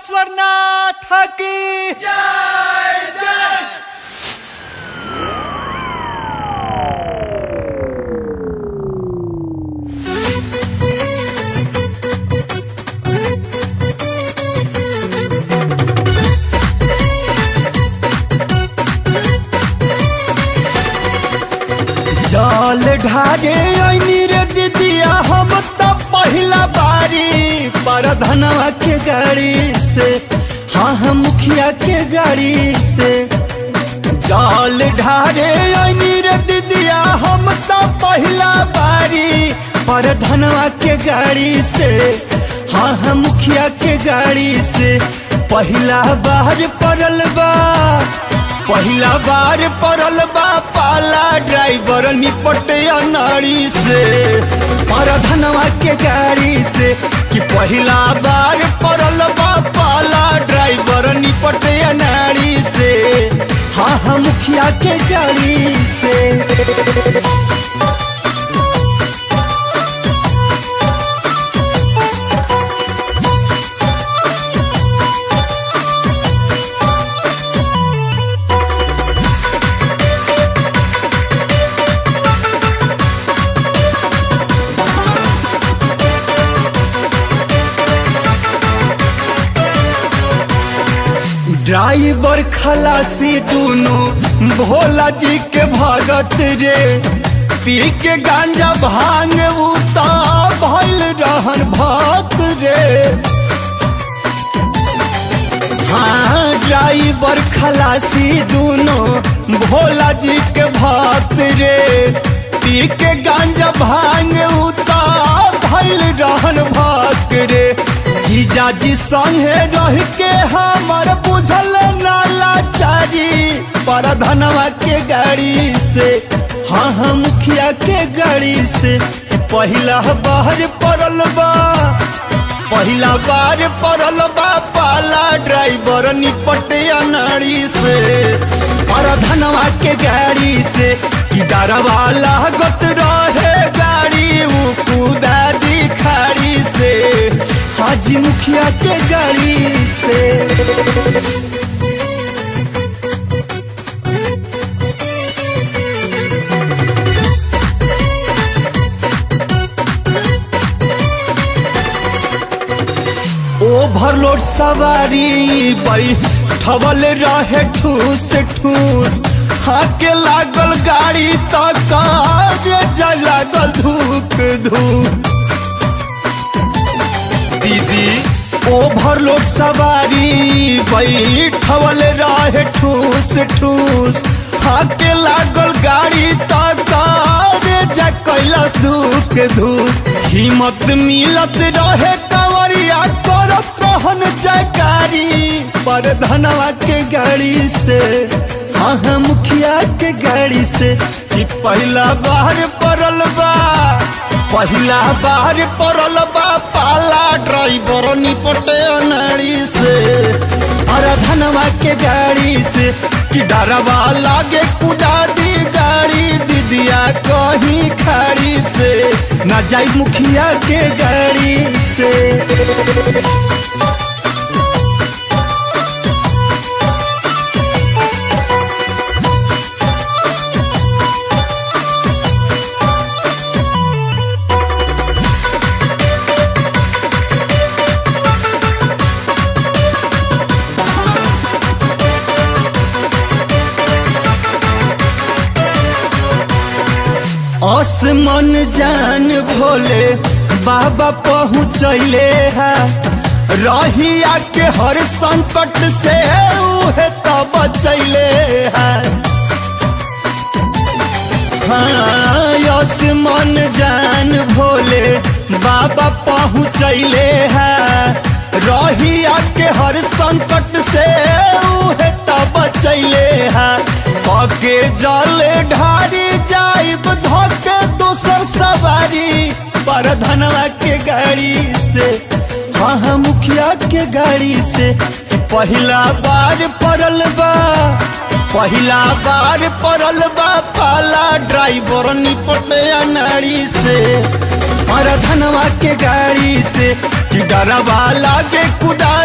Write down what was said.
बसवरनाथ की जल ढारे ऐनी रे दीदिया हम तो पहिला बारी पर धनवा के गाड़ी से हाँ हम मुखिया के गाड़ी से जल ढारे ऐनी रे दीदिया हम तो पहिला बारी पर धनवा के गाड़ी से हाँ हम मुखिया के गाड़ी से पहिला बार पड़ल बा पहिला बार पड़ल बा पाला ड्राइवर निपटे अनाड़ी से पर धनवा के गाड़ी से कि पहिला बार पड़ल बा पाला ड्राइवर निपटे अनाड़ी से हाँ हाँ मुखिया के गाड़ी से ड्राइवर खलासी दोनों भोला जी के भगत रे पी के गांजा भांग उता भइल रहन भक्त रे हाँ ड्राइवर खलासी दोनों भोला जी के भक्त रे पी के गांजा भांग उता भइल रहन भक्त रे जीजा जी संगे रह के हमर बुझल नालाचारी पर धनवा के गाड़ी से हाँ हाँ मुखिया के गाड़ी से पहिला बाहर पड़ल बा पहिला बार पड़ल बा पाला ड्राइवर निपटे अनाड़ी से पर धनवा के गाड़ी से कि डरवा लागत रहे गाड़ी उ कूदा दिखाड़ी से हाजी मुखिया के गाड़ी से ओवरलोड सवारी बई ठवल रहे ठूस ठूस हाके लागल गाड़ी तक जा लागल धूक धूक दीदी ओवरलोड सवारी बैठवल रहे ठूस ठूस हाके लागल गाड़ी तक जा कैलाश धूक धूक हिम्मत मिलत रहे कंवरिया करत रहन जयकारी पर धनवा के गाड़ी से हाँ हाँ मुखिया के गाड़ी से कि पहला बार पड़ल बा पहिला बार पड़ल बा पाला ड्राइवर निपटे अनाड़ी से अरे धनवा के गाड़ी से कि डरवा लागे कुदा दी गाड़ी दीदिया कहीं खाड़ी से न जाई मुखिया के गाड़ी से आसमान जान भोले बाबा पहुँचले है रहिया के हर संकट से उहे तो बचैले है हाँ आसमान जान भोले बाबा पहुँचले है रहिया के हर संकट से उहे तो बचैले है पके जले ढारी जाइब धोके दोसर सवारी पर धनवा के गाड़ी से हाँ हाँ मुखिया के गाड़ी से पहिला बार पड़ल बा पहिला बार पड़ल बा पाला ड्राइवर निपटे अनाड़ी से और धनवा के गाड़ी से कि डरवा लागे कुदा